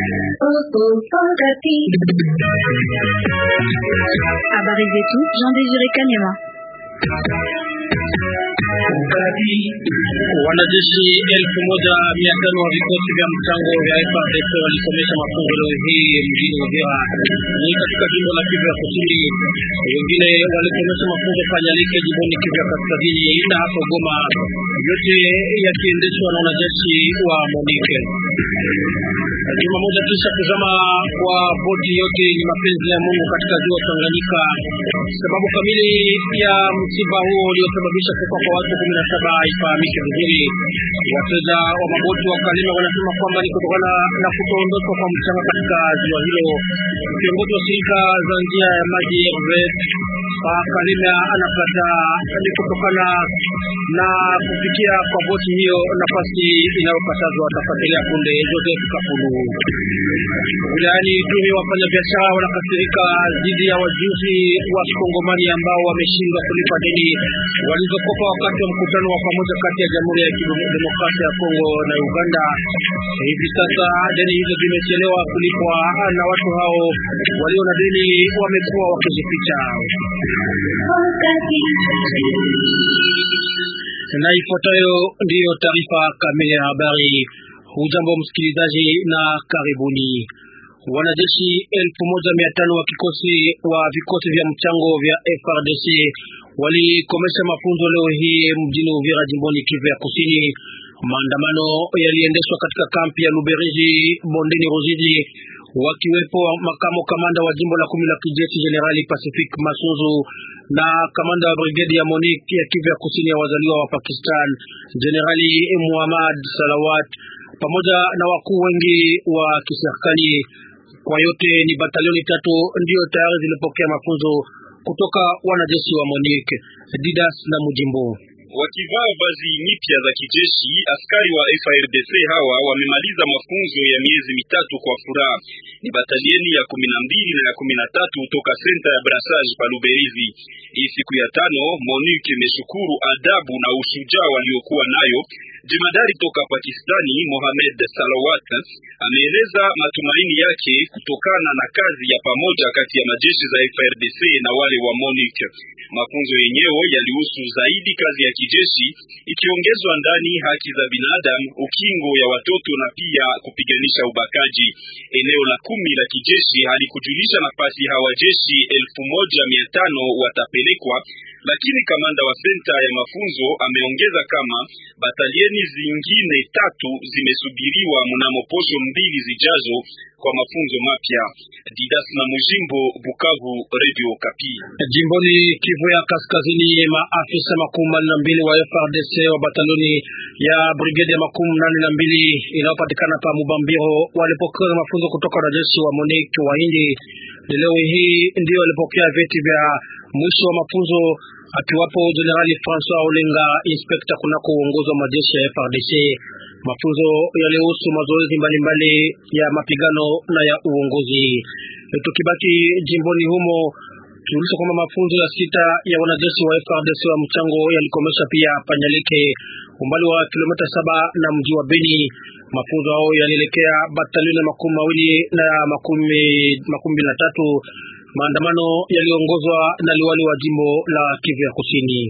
Habari zetu Jean Désiré Kanyama. Wanajeshi elfu moja mia tano wa vikosi vya mchango vya FARDC walisomesha mafunzo leo hii mjini Uvira ni katika jimbo la Kivu ya Kusini. Wengine walisomesha mafunzo Kanyalike jimboni Kivu ya Kaskazini na hapo Goma, yote yakiendeshwa na wanajeshi wa MONUC. Juma moja kisha kuzama kwa boti yote ni mapenzi ya Mungu katika ziwa Tanganyika. Sababu kamili ya msiba huo uliosababisha kufa kwa watu kumi na saba haifahamiki vizuri. Wateja wa maboti wa Kalima wanasema kwamba ni kutokana na kutoondoshwa kwa mchanga katika ziwa hilo. Kiongozi wa shirika za njia ya maji RVF pa Kalima anakataa ni kutokana na kufikia kwa boti hiyo nafasi inayokatazwa. Tafuatilia punde Joseph Kapulu. Wilayani Ituri, wafanya biashara wanakasirika dhidi ya wajuzi wa Kongomani ambao wameshindwa kulipa deni walizokopa wakati wa mkutano wa pamoja kati ya Jamhuri ya Kidemokrasia ya Kongo na Uganda. Hivi sasa deni hizo zimechelewa kulipwa na watu hao walio na deni wamekuwa wakijificha. Na ifuatayo ndiyo taarifa kamili ya habari. Hujambo msikilizaji na karibuni. Wanajeshi elfu moja mia tano wa kikosi wa vikosi vya mchango vya FRDC walikomesha mafunzo leo hii mjini Uvira jimboni Kivu ya Kusini. Maandamano yaliendeshwa katika kampi ya Luberizi bondeni Ruzizi, wakiwepo makamo kamanda wa jimbo la kumi la kijeshi Generali Pacific Masunzu na kamanda wa brigedi ya MONUC ya Kivu ya Kusini ya wazaliwa wa Pakistan Generali Muhammad Salawat pamoja na wakuu wengi wa kiserikali. Kwa yote ni batalioni tatu ndiyo tayari zilipokea mafunzo kutoka wanajeshi wa MONUC. Didas na Mujimbo wakivaa vazi mipya za kijeshi, askari wa FARDC hawa wamemaliza mafunzo ya miezi mitatu kwa furaha. Ni batalieni ya kumi na mbili na ya kumi na tatu toka senta ya brassage pa Luberizi. Hii siku ya tano, MONUC imeshukuru adabu na ushujaa waliokuwa nayo. Jemadari toka Pakistani Mohamed Salawat ameeleza matumaini yake kutokana na kazi ya pamoja kati ya majeshi za FARDC na wale wa MONUC. Mafunzo yenyewe yalihusu zaidi kazi ya kijeshi ikiongezwa ndani haki za binadamu, ukingo ya watoto na pia kupiganisha ubakaji. Eneo la kumi la kijeshi halikujulisha nafasi hawa jeshi elfu moja mia tano watapelekwa, lakini kamanda wa senta ya mafunzo ameongeza kama batalieni zingine tatu zimesubiriwa mnamo posho mbili zijazo kwa mafunzo mapya. Didas na Mujimbo, Bukavu, Radio Kapi. Jimboni Kivu ya Kaskazini, maafisa makumi manne na mbili wa FRDC wa batalioni ya brigade ya makumi nane na mbili inayopatikana pa Mubambiro walipokea mafunzo kutoka wanajeshi wa MONUC wa Hindi. Leo hii ndio walipokea vyeti vya mwisho wa mafunzo, akiwapo Jenerali Francois Olenga, inspekta kunako uongozi wa majeshi ya FRDC. Mafunzo yalihusu mazoezi mbalimbali ya mapigano na ya uongozi. Tukibaki jimboni humo, tulisha kwamba mafunzo ya sita ya wanajeshi wa FRDC wa mchango yalikomesha pia Panyalike, umbali wa kilomita saba na mji wa Beni. Mafunzo hao yalielekea batalioni ya makumi mawili na makumi makumi na tatu. Maandamano yaliongozwa na liwali wa jimbo la Kivu ya Kusini.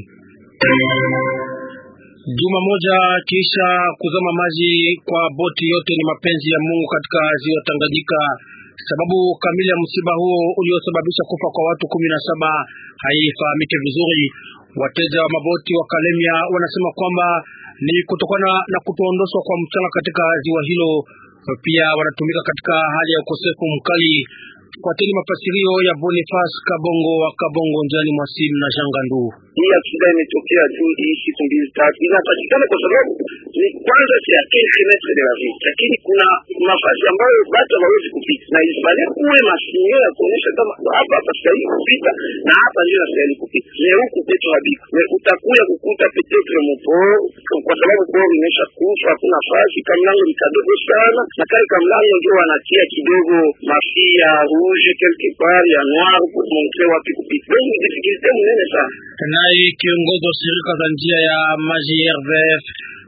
Juma moja kisha kuzama maji kwa boti yote ni mapenzi ya Mungu katika ziwa Tanganyika. Sababu kamili ya msiba huo uliosababisha kufa kwa watu kumi na saba haifahamike vizuri. Wateja wa maboti wa Kalemia wanasema kwamba ni kutokana na kutoondoshwa kwa mchanga katika ziwa hilo. Pia wanatumika katika hali ya ukosefu mkali. Fuateni mafasirio ya Boniface Kabongo wa Kabongo njiani mwa simu na Jangandu. Hii aksida imetokea tu hii siku mbili tatu, inapatikana kwa sababu ni kwanza si ya kilometre de la ville, lakini kuna nafasi ambayo watu hawawezi kupita, na ilifanya kuwe masinyo ya kuonyesha kama hapa hapa stahili kupita na hapa ndio nastahili kupita, ni huku kwetu habiko na utakuya kukuta petetre mopo, kwa sababu kwao imesha kufa, hakuna nafasi. Kamlango ni kadogo sana, na kale kamlango ndio wanatia kidogo mafia rouge quelque part ya noir pour montrer wapi kupita, donc ni difficulté mnene sana naye kiongozi wa shirika za njia ya maji RVF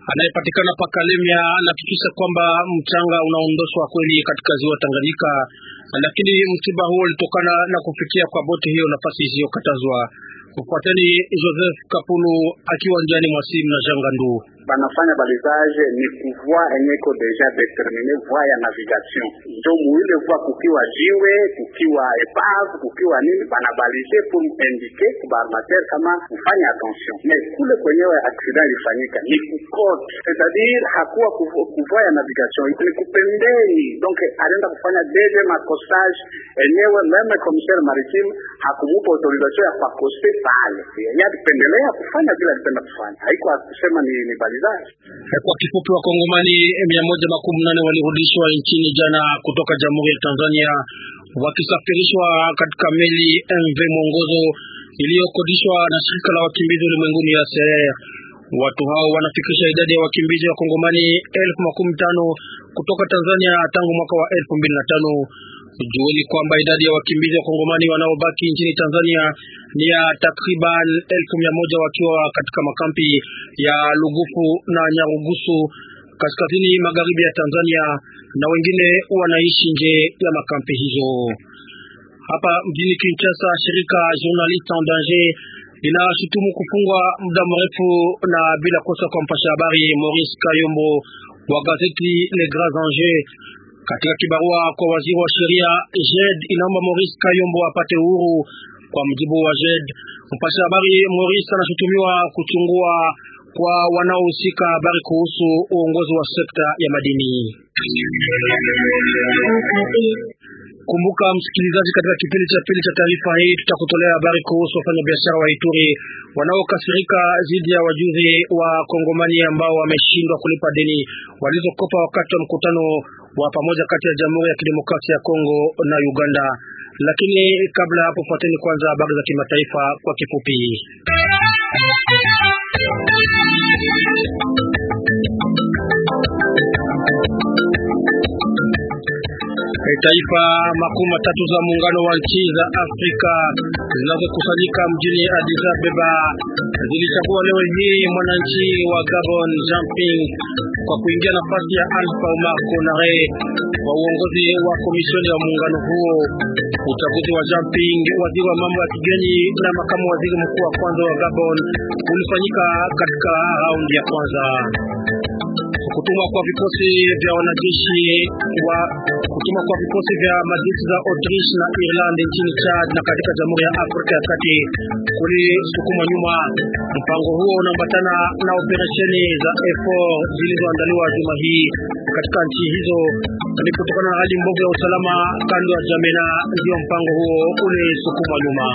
anayepatikana pa Kalemia anahakikisha kwamba mchanga unaondoshwa kweli katika ziwa Tanganyika, lakini msiba huo ulitokana na kufikia kwa boti hiyo nafasi isiyokatazwa. Kufuateni Joseph Kapulu akiwa njiani mwa simu na Jangandu banafanya balisage ni kuvoi enyeko deja determine voi ya navigation, njo muile voi kukiwa jiwe kukiwa epave kukiwa nini, banabalije pour indike kubaarmater kama mfanye attention. Me kule kwenyewe accident ilifanyika ni kukote, c'est-à-dire hakuwa kuvoi ya navigation, ni kupembeni, donc alienda kufanya deuxième accostage enyewe. Meme commissaire maritime hakumupa autorisation ya kuakoste pale, yeye alipendelea kufanya vile alipenda kufanya, haiko akusema ni, ni kwa kifupi, wakongomani mia moja makumi nane walirudishwa nchini jana kutoka Jamhuri ya Tanzania wakisafirishwa katika meli MV Mwongozo iliyokodishwa na shirika la wakimbizi ulimwenguni ya CR. Watu hao wanafikisha idadi ya wakimbizi wa Kongomani elfu makumi tano kutoka Tanzania tangu mwaka wa elfu mbili na tano. Jueni kwamba idadi ya wakimbizi wa Kongomani wanaobaki nchini Tanzania ni ya takriban elfu mia moja wakiwa katika makampi ya Lugufu na Nyarugusu kaskazini magharibi ya Tanzania na wengine wanaishi nje ya makampi hizo. Hapa mjini Kinshasa, shirika Journalistes en Danger linashutumu kufungwa muda mrefu na bila kosa kwa mpasha habari Maurice Kayombo wa gazeti Les Grands Enjeux. Katika kibarua kwa waziri wa sheria, JED inaomba Maurice Kayombo apate uhuru. Kwa mjibu wa JED, mpasha habari Maurice anashutumiwa kuchungua kwa wanaohusika habari kuhusu uongozi wa sekta ya madini. Kumbuka msikilizaji, katika kipindi cha pili cha taarifa hii tutakutolea habari kuhusu wafanyabiashara wa Ituri wanaokasirika dhidi ya wajuzi wa Kongomani ambao wameshindwa kulipa deni walizokopa wakati wa mkutano wa pamoja kati ya Jamhuri ya Kidemokrasia ya Kongo na Uganda. Lakini kabla hapo, fuateni kwanza habari za kimataifa kwa kifupi. Taifa makumi matatu za muungano wa nchi za Afrika zinazokusanyika mjini Addis Ababa zilichagua leo hii mwananchi wa Gabon Jean Ping kwa kuingia nafasi ya Alpha Omar Konare kwa uongozi wa komishoni ya muungano huo. Uchaguzi wa Jean Ping, waziri wa mambo ya kigeni na makamu waziri mkuu wa kwanza wa Gabon, ulifanyika katika raundi ya kwanza. Kutumwa kwa vikosi vya wanajeshi wa kutumwa kwa vikosi vya majeshi za Autriche na Ireland nchini Chad na katika Jamhuri ya Afrika ya Kati kulisukuma nyuma. Mpango huo unaambatana na operesheni za effort zilizoandaliwa juma hii katika nchi hizo. Ni kutokana na hali mbovu ya usalama kando ya Jamena, ndio mpango huo ulisukuma nyuma.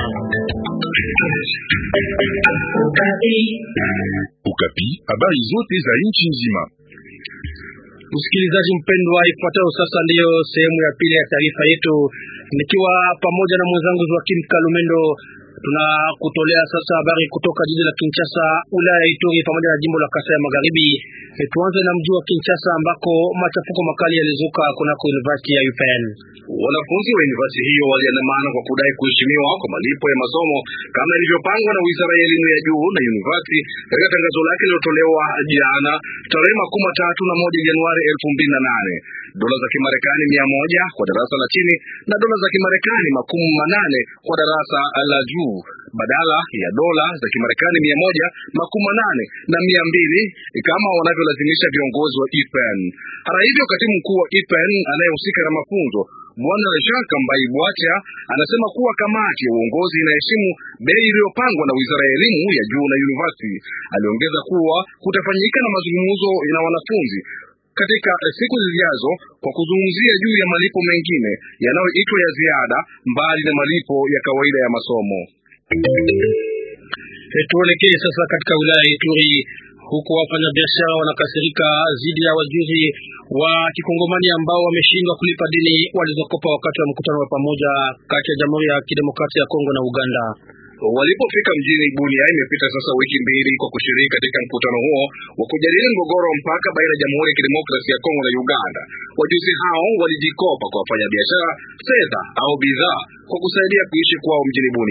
Ukapi, habari zote za nchi nzima. Msikilizaji mpendwa, ifuatayo sasa ndiyo sehemu ya pili ya taarifa yetu, nikiwa pamoja na mwenzangu Joakim Kalumendo. Tunakutolea sasa habari kutoka jiji la Kinshasa, wilaya ya Ituri pamoja na jimbo la Kasai ya Magharibi. E, tuanze na mji wa Kinshasa ambako machafuko makali yalizuka kunako university ya UPN. Wanafunzi wa university hiyo waliandamana kwa kudai kuheshimiwa kwa malipo ya masomo kama ilivyopangwa na Wizara ya Elimu ya Juu na University katika tangazo lake lililotolewa jana tarehe makumi tatu na moja Januari elfu mbili na nane. Dola za Kimarekani mia moja kwa darasa la chini na dola za Kimarekani makumi manane kwa darasa la juu badala ya dola za Kimarekani mia moja makumi manane na mia mbili kama wanavyolazimisha viongozi wa IPEN. Hata hivyo, katibu mkuu wa IPEN anayehusika na mafunzo Bwana Jacques Mbai Bwacha anasema kuwa kamati ya uongozi inaheshimu bei iliyopangwa na Wizara ya Elimu ya Juu na University. Aliongeza kuwa kutafanyika na mazungumzo na wanafunzi katika siku zijazo kwa kuzungumzia juu ya malipo mengine yanayoitwa ya ziada mbali na malipo ya kawaida ya masomo. E, tuelekee sasa katika wilaya ya Ituri huku wafanyabiashara wanakasirika dhidi ya wajuzi wa kikongomani ambao wameshindwa kulipa deni walizokopa wakati wa mkutano wa pamoja kati ya Jamhuri ya Kidemokrasia ya Kongo na Uganda. Walipofika mjini Bunia, imepita sasa wiki mbili kwa kushiriki katika mkutano huo wa kujadili mgogoro wa mpaka baina ya Jamhuri ya Kidemokrasia ya Kongo na Uganda. Wajuzi hao walijikopa kwa wafanyabiashara fedha au bidhaa kwa kusaidia kuishi kwao mjini Bunia.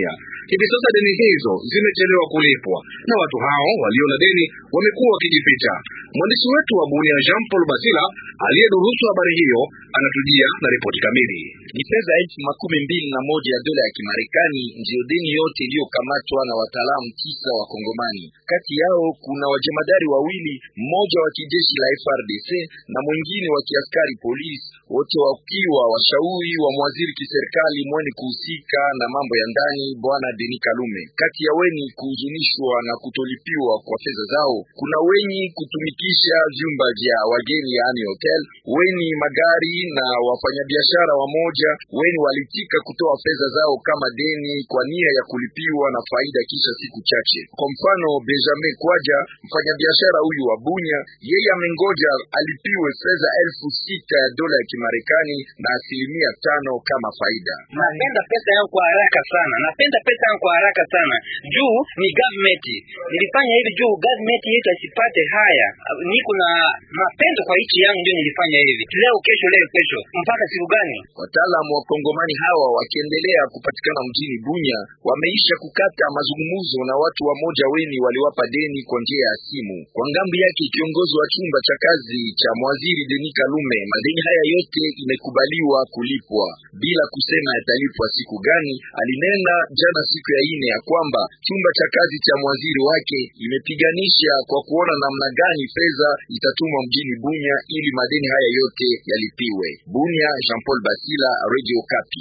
hivi sasa deni hizo zimechelewa kulipwa na watu hao walio na deni wamekuwa wakijificha. Mwandishi wetu wa Bunia Jean Paul Basila aliyedurusu habari hiyo anatujia na ripoti kamili. Ni fedha elfu makumi mbili na moja ya dola ya Kimarekani ndiyo deni yote iliyokamatwa na wataalamu tisa wa Kongomani. Kati yao kuna wajemadari wawili, mmoja wa kijeshi la FRDC na mwingine wa kiaskari polisi, wote wakiwa washauri wa mwaziri kiserikali mweni kuhusika na mambo ya ndani bwana Denis Kalume. Kati ya weni kuhuzunishwa na kutolipiwa kwa fedha zao kuna weni kutumikisha vyumba vya wageni yaani hotel, weni magari na wafanyabiashara wamoja weni walitika kutoa fedha zao kama deni kwa nia ya kulipiwa na faida kisha siku chache. Kwa mfano, Benjamin Kwaja mfanyabiashara huyu wa Bunya, yeye amengoja alipiwe fedha elfu sita ya dola ya Kimarekani na asilimia tano kama faida. Napenda pesa yangu kwa haraka sana, napenda pesa yangu kwa haraka sana juu ni government. Nilifanya hivi juu government yetu asipate haya. Niko na mapendo kwa nchi yangu, ndio nilifanya hivi. Leo kesho, leo kesho, mpaka siku gani? Wataalamu wa Kongomani hawa wakiendelea kupatikana mjini Bunya wameisha kukata mazungumzo na watu wamoja weni waliwapa deni kwa njia ya simu. Kwa ngambi yake kiongozi wa chumba cha kazi cha mwaziri Denis Kalume, madeni haya yote imekubaliwa kulipwa bila kusema yatalipwa siku gani. Alinena jana siku ya ine ya kwamba chumba cha kazi cha mwaziri wake imepiganisha kwa kuona namna gani fedha itatumwa mjini Bunya ili madeni haya yote yalipiwe. Bunya, Jean Paul Basila, Radio Kapi.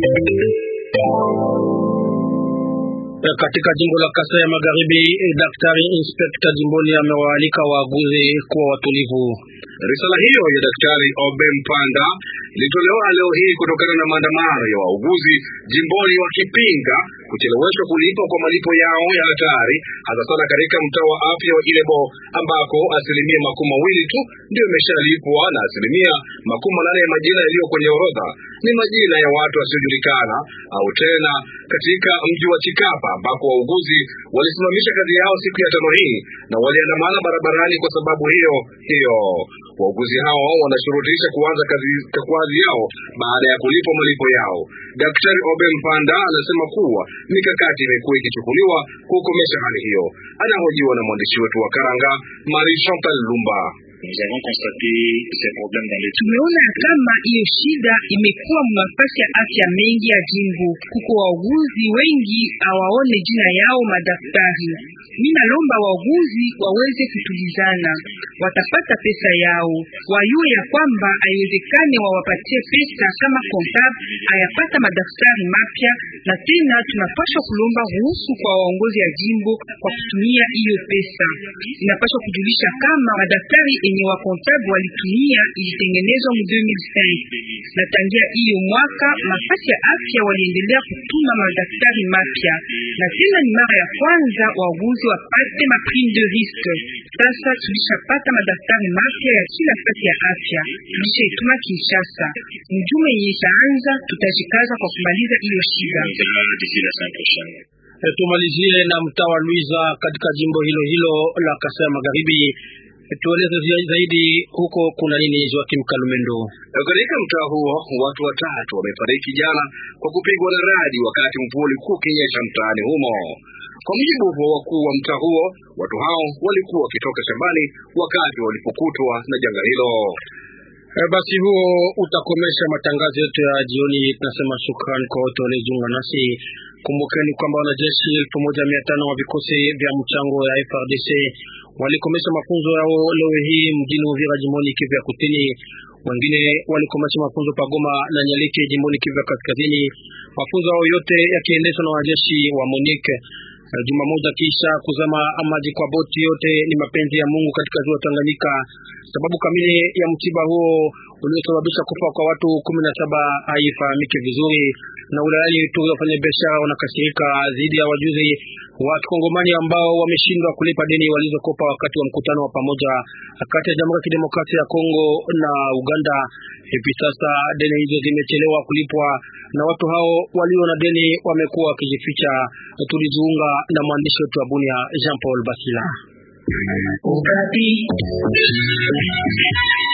Katika jimbo la Kasai ya Magharibi, daktari inspekta jimboni amewaalika waaguzi kuwa watulivu. Risala hiyo ya daktari Obe Mpanda ilitolewa leo hii kutokana na maandamano ya wauguzi jimboni wakipinga kucheleweshwa kulipwa kwa malipo yao ya hatari, hasa sana katika mtaa wa afya wa Ilebo ambako asilimia makumi mawili tu ndio imeshalipwa na asilimia makumi manane ya majina yaliyo kwenye orodha ni majina ya watu wasiojulikana, au tena katika mji wa Chikapa ambako wauguzi walisimamisha kazi yao siku ya tano hii na waliandamana barabarani kwa sababu hiyo hiyo. Wauguzi hao wanashurutisha kuanza kazi, kazi yao baada ya kulipwa malipo yao. Daktari Obe Mpanda anasema kuwa mikakati imekuwa ikichukuliwa kukomesha hali hiyo. Anahojiwa na mwandishi wetu wa Karanga, Marie Chantal Lumba. Tumeona kama hiyo shida imekuwa mafasi ya afya mengi ya jimbo. Kuko wauguzi wengi hawaone jina yao madaktari. Mimi nalomba wauguzi waweze kutulizana, watapata pesa yao. Wayue ya kwamba haiwezekane wawapatie pesa kama kontable ayapata madaktari mapya, na tena tunapaswa kulomba ruhusu kwa waongozi ya jimbo kwa kutumia hiyo pesa. Inapaswa kujulisha kama madaktari enye wa kontable walitumia ilitengenezwa mu 2005 na tangia hiyo mwaka mafasi ya afya waliendelea kutuma madaktari mapya, na tena ni mara ya kwanza wauguzi wapate ma prime de risque. Sasa tulishapata madaktari mapya ya kila fasi ya afya, tulishaituma Kinshasa. Mjume yenye itaanza, tutajikaza kwa kumaliza hiyo shida. Tumalizie na mtaa wa Luiza katika jimbo hilo hilo la Kasai Magharibi. Tueleze zaidi huko kuna nini, Joakim Kalumendo? Katika mtaa huo watu watatu wamefariki jana kwa kupigwa na radi wakati mvua ulikuwa ukinyesha mtaani humo. Kwa mujibu wa wakuu wa mtaa huo, watu hao walikuwa wakitoka shambani wakati walipokutwa na janga hilo. E, basi huo utakomesha matangazo yetu ya jioni. Tunasema shukrani kwa wote waliojiunga nasi. Kumbukeni kwamba wanajeshi elfu moja mia tano wa vikosi vya mchango ya FRDC walikomesha mafunzo yao leo hii mjini Uvira jimboni Kivu ya Kusini. Wengine walikomesha mafunzo Pagoma na Nyalike jimboni Kivu ya Kaskazini. Mafunzo yao yote yakiendeshwa na wanajeshi wa MONUC. Juma moja kisha kuzama maji kwa boti yote ni mapenzi ya Mungu katika ziwa Tanganyika. Sababu kamili ya msiba huo uliosababisha kufa kwa watu kumi na saba haifahamiki vizuri, na wilayani Ituri wafanya biashara wanakasirika dhidi ya wajuzi wa Kongomani ambao wameshindwa kulipa deni walizokopa wakati wa mkutano wa pamoja kati ya Jamhuri ya Kidemokrasia ya Kongo na Uganda. Hivi sasa deni hizo zimechelewa kulipwa na watu hao walio na deni wamekuwa wakijificha. Tulijiunga na mwandishi wetu wa Bunia Jean Paul Basila.